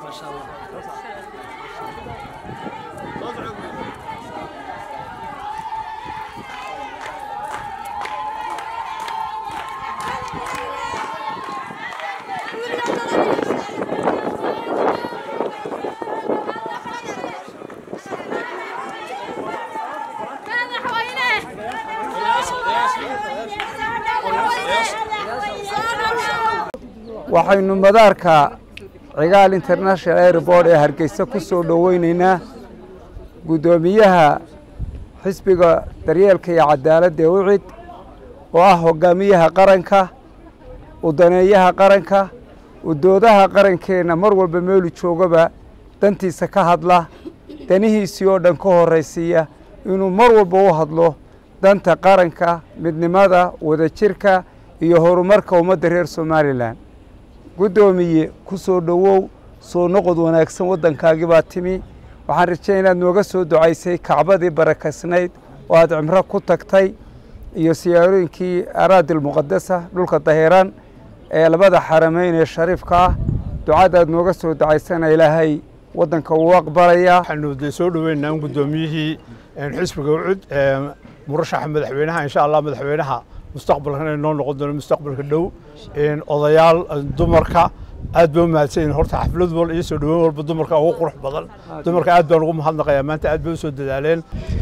waxaynu madaarka cigaal international airport ee hargeysa ku soo dhoweyneynaa guddoomiyaha xisbiga daryeelka iyo cadaaladda ee ucid oo ah hogaamiyaha qaranka udaneeyaha qaranka udoodaha qarankeenna mar walba meelu joogaba dantiisa ka hadla danihiisii oo dhan ka horraysiiya inuu mar walba u hadlo danta qaranka midnimada wadajirka iyo horumarka ummadda reer somalilan guddoomiye ku soo dhowow soo noqod wanaagsan waddankaagii baa timi waxaan rajaya inaad nooga soo ducaysay kacbadii barakaysnayd oo aad cimro ku tagtay iyo siyaarooyinkii araadil muqadasa dhulka dahiran ee labada xarameyn ee shariifka ah ducadaad nooga soo ducaysana ilaahay waddanka uu aqbalayaa waxaanu de soo dhoweynaa in guddoomiyihii xisbiga ucud murashaxa madaxweynaha insha allah madaxweynaha mustaqbalkan ay noo noqon doono mustaqbalka dhow odayaal dumarka aad baa u mahadsanyihin horta xaflad wal iyo soo dhoweyn walba dumarka ugu qurux badan dumarka aad baan ugu mahadnaqayaa maanta aad bay u soo dadaaleen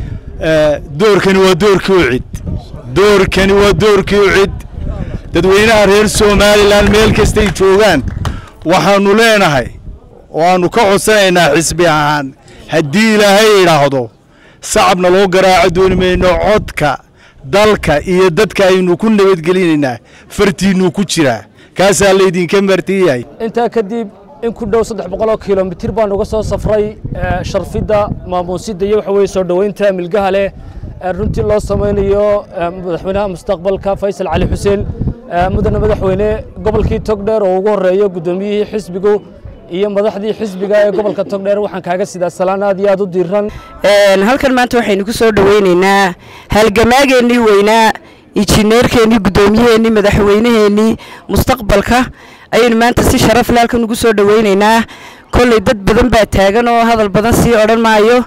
doorkani waa doorkii ucid doorkani waa doorkii ucid dadweynaha reer somalilan meel kastay joogaan waxaannu leenahay waannu ka codsanaynaa xisbi ahaan haddii ilaahay idhaahdo sacabna loo garaaco dooni mayno codka dalka iyo dadka aynu ku nabadgelinaynaa fartiinnuu ku jiraa kaasaa laydinka martiyahay intaa kadib in ku dhow saddex boqoloo kilomitir baan uga soo safray sharfidda maamuusidda iyo waxa weye soo dhoweynta milgaha leh runtii loo samaynayo madaxweynaha mustaqbalka faysal cali xuseen mudane madaxweyne gobolkii togdheer oo ugu horreeyo guddoomiyihii xisbigu iyo madaxdii xisbiga ee gobolka togdheer waxaan kaaga sidaa salaan aad iyo aad u diiran halkan maanta waxaynu ku soo dhoweynaynaa halgamaageennii weynaa injineerkeennii guddoomiyaheennii madaxweynaheennii mustaqbalka ayaynu maanta si sharaf le halkan ugu soo dhoweynaynaa kolley dad badan baa taagan oo hadal badan sii odhan maayo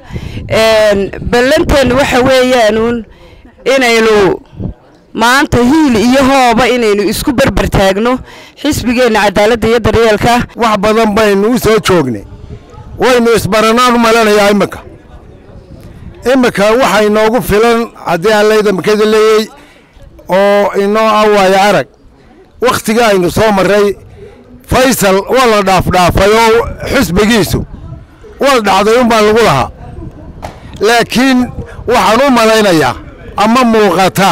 ballanteennu waxa weeyaanuun inaynu maanta hiil iyo hooba inaynu isku berber taagno xisbigeenna cadaaladda iyo daryeelka wax badan baynu u soo joognay waynu isbaranaan u malanayaa imminka imminka waxa inoogu filan haddii aan laydamkada leeyey oo inoo ah waayo arag wakhtiga aynu soo marray faysal waa la dhaafdhaafay oo xisbigiisu waa dhacday unbaa lagu lahaa laakiin waxaan u malaynayaa ama muuqata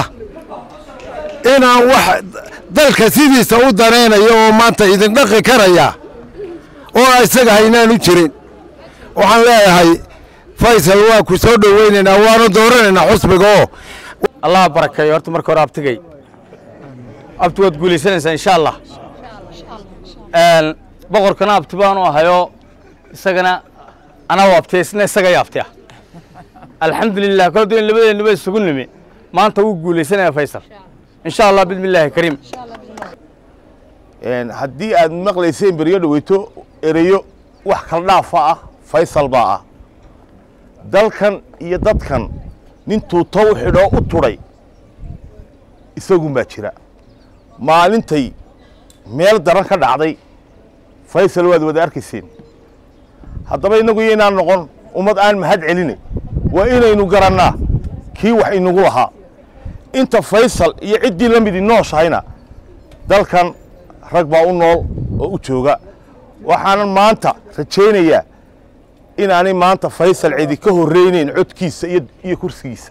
inaan wax dalka sidiisa u danaynayo oo maanta idin dhaqi karaya oo isaga haynaan u jirin waxaan leeyahay faysal waa ku soo dhoweynaynaa waana dooranaynaa xusbiga oo allah barakeeyo horta marka hore abtigay abti waad guulaysanaysaa insha allah boqorkana abti baanu ahayo isagana anaa abtiya isna isaga yaabtiya alxamdulilah kol in labadeennuba isugu nimi maanta wuu guulaysanaya faysal insha allah bismi illaahi kariim haddii aad maqlayseen beryo dhaweyto ereyo wax kala dhaafa ah faysal baa ah dalkan iyo dadkan nintuu tow xidhoo u tudhay isagunbaa jira maalintay meel daran ka dhacday faysal waad wada arkayseen haddaba innagu yaynaan noqon ummad aan mahad celinay waa inaynu garannaa kii wax inagu lahaa inta faysal iyo ciddii la midi nooshahayna dalkan rag baa u nool oo u jooga waxaanan maanta rajaynayaa inaanay maanta faysal cidi ka horraynayn codkiisa iyo kursigiisa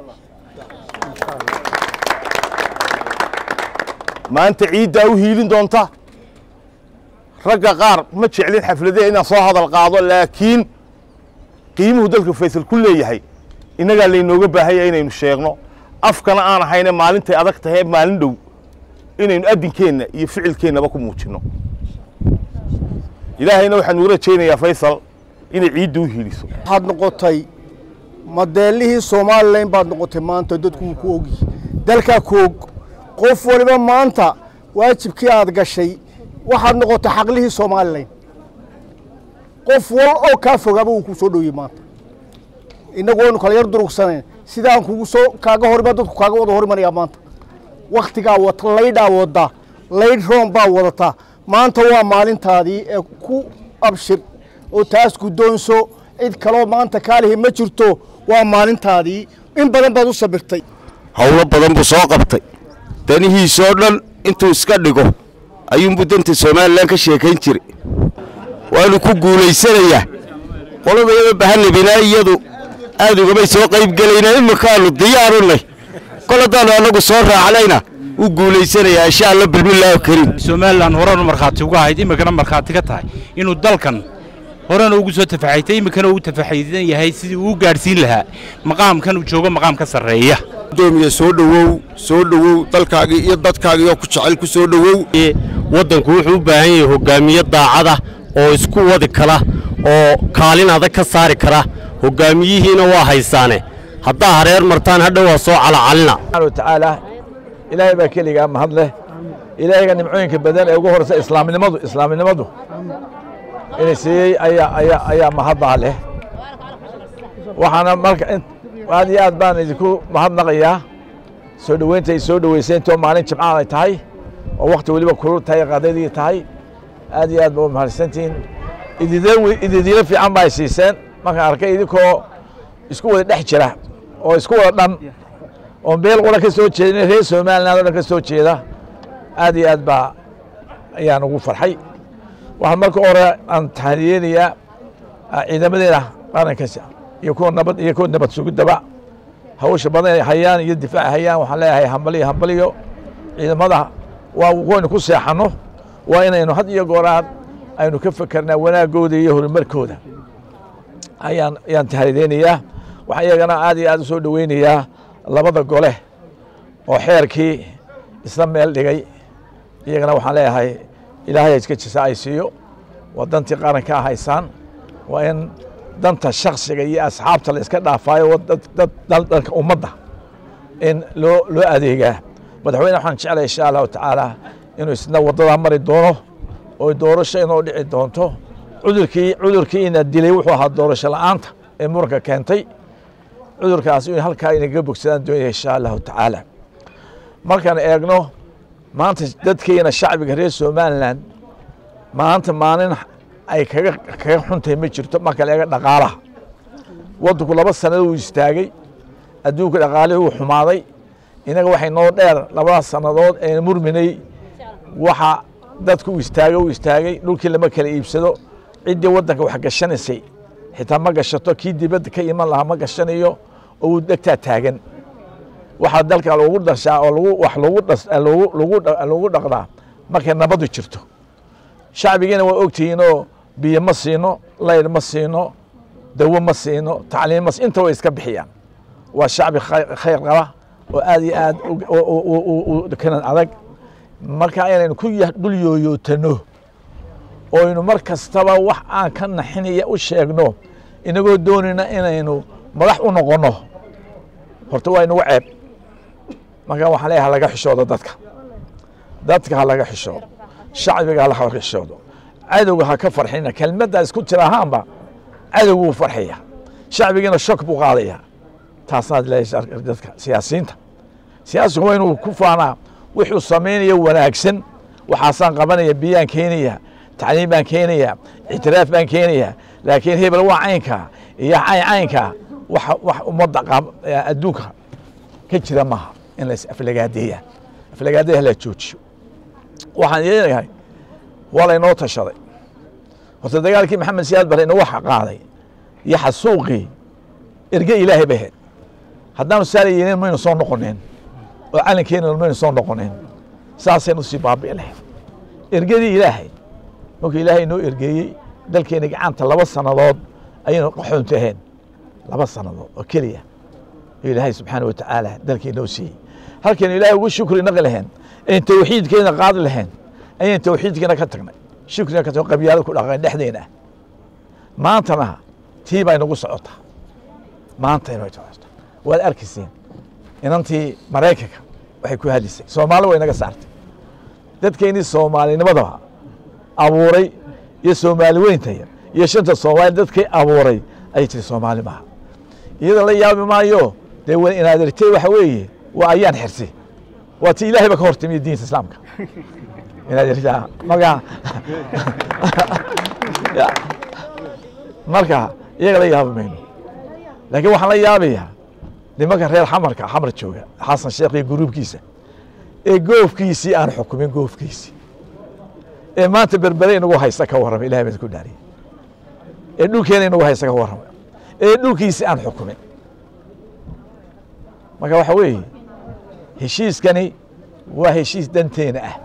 maanta ciiddaa u hiilin doonta ragga qaar ma jeclin xafladaha inaan soo hadal qaado laakiin qiimuhu dalka faysal ku leeyahay innagaa laynooga baahanya inaynu sheegno afkana aan ahayne maalintay adag tahay maalin dhow inaynu addinkeenna iyo ficilkeennaba ku muujinno ilaahayna waxaan ugu rajaynayaa faysal inay ciidda u hiiliso waxaad noqotay madeelihii somalilan baad noqotay maanta dadku wuu ku ogyihi dalkaa ku og qof waliba maanta waajibkii aad gashay waxaad noqotay xaqlihii somalilan qof wal oo kaa fogaaba wuu ku soo dhowyey maanta innagu waynu kala yar durugsanayn sidaan kugu soo kaaga horima dadku kaaga wada hormarayaa maanta wakhtigaa wata laydhaa waddaa laydh roon baa wadataa maanta waa maalintaadii ee ku abshir oo taas guddoonso cid kaloo maanta kaalihi ma jirto waa maalintaadii in badan baad u sabirtay howlo badan buu soo qabtay danihiisoo dhan intuu iska dhigo ayuunbuu danta somalilan ka sheekayn jiray waanu ku guulaysanayaa qolada iyada bahanabinaa iyadu aad ugamay soo qayb gelayna iminkaanu diyaarunay kol haddaanu annagu soo raacnayna wuu guulaysanayaa insha alla bilmillaahi kariim somalilan horenu markhaati uga ahayd iminkana markhaati ka tahay inuu dalkan horena ugu soo tafaxaytay iminkana uu tafaxaydan yahay sidii uu gaadhsiin lahaa maqaamkan uu joogo maqaam ka sarreeya gudoomiye soo dhowow soo dhowow dalkaagii iyo dadkaagii oo ku jecel ku soo dhowow waddanku wuxuu u baahan yahay hogaamiye daacada oo isku wadi kara oo kaalin adag ka saari kara hogaamiyihiina waa haysaane haddaa hareer martaan hadha waa soo calacalina tacaala ilaahay baa keligaa mahad leh ilaahayga nimcooyinka badan ee ugu horeysa islaamnimadu islaamnimadu inay siiyey ayaa ayaa ayaa mahaddaa leh waxaana marka aad iyo aad baan idinku mahadnaqayaa soo dhoweynta ay soo dhoweyseen intoo maalin jimcaan ay tahay oo wakhti weliba kulul tahay qadaydii tahay aad iyo aad ba u mahadsantihiin ididiilo fiican ba ay siiseen markaan arkay idinkoo isku wada dhex jira oo isku wada dhan oo meel qura ka soo jeedin reer somaliland oo dhan ka soo jeeda aad iyo aad baa ayaan ugu farxay waxaan marka hore aan tahaniyeynayaa ciidamadeena qarankaas iyo kuwa nabad iyo kuwa nabad sugidaba hawsha badan ay hayaan iyo difaac hayaan waxaan leeyahay hambaliyo hambaliyo ciidamada waa waynu ku seexanno waa inaynu had iyo gooraan aynu ka fekerna wanaagooda iyo horumarkooda ayaan ayaan tahanideynayaa waxaan iyagana aad iyo aad u soo dhoweynayaa labada gole oo xeerkii isla meel dhigay iyagana waxaan leeyahay ilaahay iska jisa ay siiyo waa dantii qaranka ah haysaan waa in danta shaksiga iyo asxaabta la iska dhaafaayo dalka ummadda in loo loo adeegaa madaxweyne waxaan jeclay insha allahu tacaala inuu isna waddadaa mari doono oo doorasho inoo dhici doonto cudurkii cudurkii ina dilay wuxuu ahaa doorasho la'aanta ee muranka keentay cudurkaas in halkaa inaga bogsadaan doonaya insha allahu tacaala markaan eegno maanta dadkeena shacbiga reer somalilan maanta maalin ay kaga kaga xuntahay ma jirto marka la eega dhaqaalaha waddanku laba sannadood uu istaagay adduunka dhaqaalihii uu xumaaday inaga waxay noo dheer labadaas sannadood ee murminay waxa dadku uu istaagay uu istaagay dhulkii lama kala iibsado ciddii waddanka wax gashanaysay xitaa ma gashato kii dibadda ka iman lahaa ma gashanayo oo uu dhegtaa taagan waxaa dalka lagu dhashaa oo lagu wax lagu dhas lagu lagu lagu dhaqdaa markay nabadu jirto shacbigiina waa ogtihiinoo biyo ma siino layr ma siino dawo ma siino tacliim ma inta way iska bixiyaan waa shacbi khayr qaba oo aad iyo aad kanan adag marka inaynu ku dul yooyootano oo aynu mar kastaba wax aan ka naxinaya u sheegno inagoo doonayna inaynu madax u noqonno horta waa inagu ceeb marka waxaan leeyahay laga xishoodo dadka dadka ha laga xishoodo shacbiga ha laga xishoodo cadowga ha ka farxina kelmaddaa isku jira ahaanba cadowgu wuu farxaya shacbigiina shok buu qaadaya taasaad leeyahay dadka siyaasiyiinta siyaasigu waa inuu ku faanaa wuxuu samaynaya wanaagsan waxaasaan qabanaya biyaan keenaya tacliim baan keenaya ictiraaf baan keenaya laakiin hebel waa caynka iyo cayn caynka wax wax ummadda adduunka ka jira maaha in la aflagaadeeya aflagaadeeya la joojiyo waxaan leeyahay waa laynoo tashaday horta dagaalkii maxamed siyaad bare inagu qaaday iyo xasuuqii erge ilaahay bay ahayd haddaanu saala yeelin maynu soo noqoneen oo calankeena maynu soo noqoneen saasaynu sii baabi'i lahayd ergadii ilaahay markuu ilaahay inoo ergeeyey dalkeena gacanta laba sannadood ayaynu qaxoontaheen laba sannadood oo keliya oo ilaahay subxaana watacaala dalkii inoo siiyey halkaynu ilaahay ugu shukri naqi lahayn ayn tawxiidkeena qaadi lahayn ayaan tawxiidkeena ka tagnay shukrina ka tagno qabyaalo ku dhaqan dhexdeena ah maantana tii baa inagu socotaa maanta inay socotaa waad arkayseen inantii maraykanka waxay ku hadlisay soomaali way naga saartay dadkeennii soomaalinimadaba abuuray iyo soomaali weyntaya iyo shanta soomaali dadkii abuuray ayay tiri soomaali maaha iyada la yaabi maayo dee wa inaad ertay waxa weeye waa ayaan xirsi waa ti ilaahay ba ka hortimiyo diinta islaamka inaad ertaa marka Ya. marka iyaga la yaabi mayno laakiin waxaan la yaabayaa nimanka reer xamarka xamar jooga xasan sheekh iyo guruubkiisa ee goofkiisii aan xukumin goofkiisii ee maanta berbere inagu haysta ka warrama ilahay baan ku dhaariyay ee dhulkeena inagu haysta ka warrama ee dhulkiisii aan xukumin marka waxa weeye heshiiskani waa heshiis danteena ah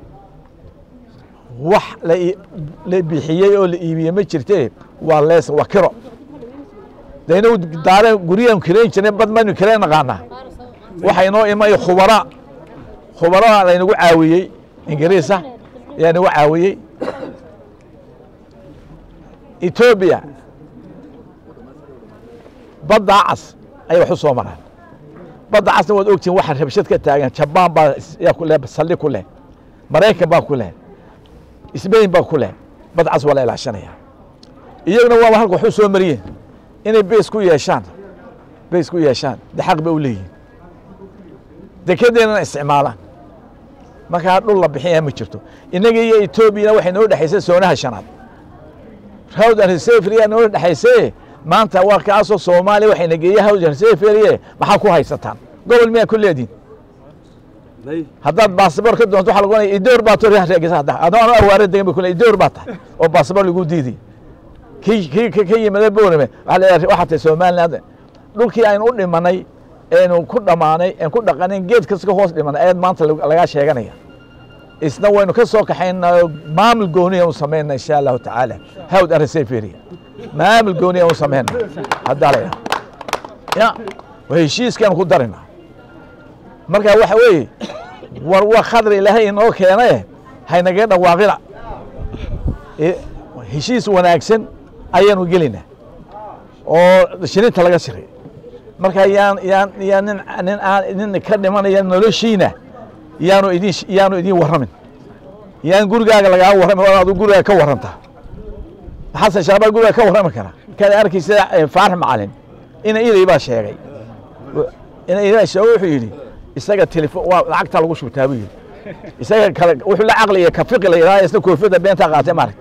wax la ii- la bixiyey oo la iibiyey ma jirtee waa lees waa kiro de inagu daare guryahan kirayn jirnay bad maynu kirayn naqaanaa waxa inoo imay khubara khubaraha laynagu caawiyey ingiriisa ayaa nagu caawiyey etoobiya badda cas ayay wax u soo maraan badda casna waad ogtihin waxa rabshad ka taagan jabaan baa is- yaa ku leh saldhig ku leh maraykan baa ku leh sbain baa ku leh bad cas waa la ilaashanaya iyaguna waaba halka wax u soo mariyeen inay beys ku yeeshaan beys ku yeeshaan de xaq bay u leeyihin dekedeennana isticmaalaan markaa dhul la bixinaya ma jirto innaga iyo etoobiyana waxay noo dhexaysay soonaha shanaad hawd and reseferia noo dhexaysaye maanta waa kaasoo soomaaliya waxayna geeya hawd and reseferie maxaa ku haysataan gobol miyaa ku leedihin haddaad baasabor ka doonto waxaa lagu ohanaya idoor baa toreegesa hadda adoo ano awaare degan bay kule idoor baa tahay oo baasabor lagu diiday kii kii ka- ka yimada boorame waxaa leeyahay waxaa tahay somaliland dhulkii aynu u dhimanay eenu ku dhammaanay een ku dhaqanin geed kasta ka hoos dhimanay ayaad maanta lag- lagaa sheeganaya isna waynu ka soo kaxaynaa maamul gooniya u samayna insha allahu tacaala hawd areseferia maamul gooniya u samayna haddaa la yidhaha ya waa heshiiskaanu ku darina marka waxa weeye war waa khadri ilaahay inoo keenaye haynaga dhawaaqina E- heshiis wanaagsan ayaanu gelinaa oo shirinta laga siray marka yaan yaan yaan nin nin aan nin ka dhimanaya noloshiina yaanu idin yaanu idin warramin yaan gurigaaga lagaa warramin waa adu gurigaaga ka warrantaa xasan shaabaa guriga ka warrami kara kaad arkaysa eh, faarax macalin ina iday baa sheegay ina iday sheegay wuxuu yidhi isaga telefon waa lacagta lagu shubtaa buu yidhi isaga kale wuxuu la caqliya ka fiqi la yidhaha isna koofiyadda beentaa qaatay maarag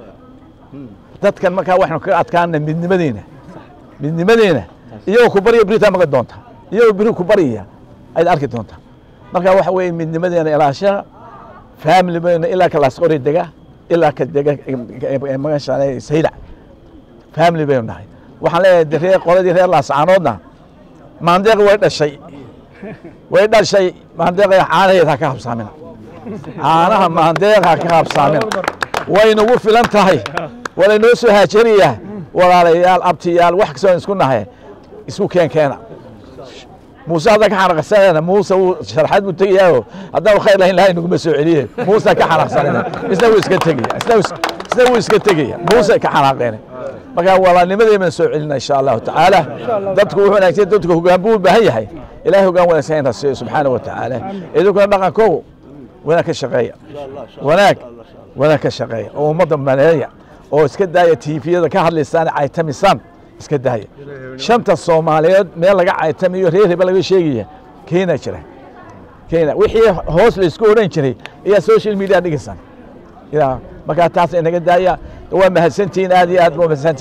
dadkan markaa waxaynu kaga adkaana midnimadeena midnimadeena iyagoo ku barya beritaa maga doonta iyagoo beri ku baryaya ayaad arki doontaa marka waxa weeye midnimadeena ilaashaa family bayna ilaa ka laasqori dega ilaa ka dega magashaale saylac family baynu nahay waxaan leeyahay de reer qoladii reer laascaanoodna maandeeq way dhashay way dhashay maandeeqa caanaheed ha ka habsaamina caanaha maandeeq ha ka habsaamina way nagu filan tahay walaynoo soo haajariyaa walaalayaal abtiyaal wax kastoo isku nahay isku keen keena muuse hadda ka xanaqsanayna muuse wuu sharxad buu tegayaayo haddaan khayr lahayn ilahay naguma soo celiye muuse ka xanaqsanayna isna wuu iska tegaya isna wuu- isna wuu iska tegaya muuse ka xanaaqeena marka walaalnimadii baan soo celina insha allahu tacaala dadku wuxuu wanaagsan dadku hoggaan buu u baahan yahay ilahay hoggaan wanaagsan in rasiyo subxaana wa tacaala idinkuna dhaqankoogu wanaag ka shaqeeya wanaag wanaag ka shaqeeya oo ummadda maneeya oo iska daaya tiifiyada ka hadlaysaan caytamisaan iska daaya shanta soomaaliyeed meel laga caytamiyo reer heba laga sheegaya kenya jira kenya wixii hoos laysku odhan jiray ayaa social media dhigaysaan yaa markaa taas inaga daaya waa mahadsantihiin aad iyo aad waa mahadsantihiin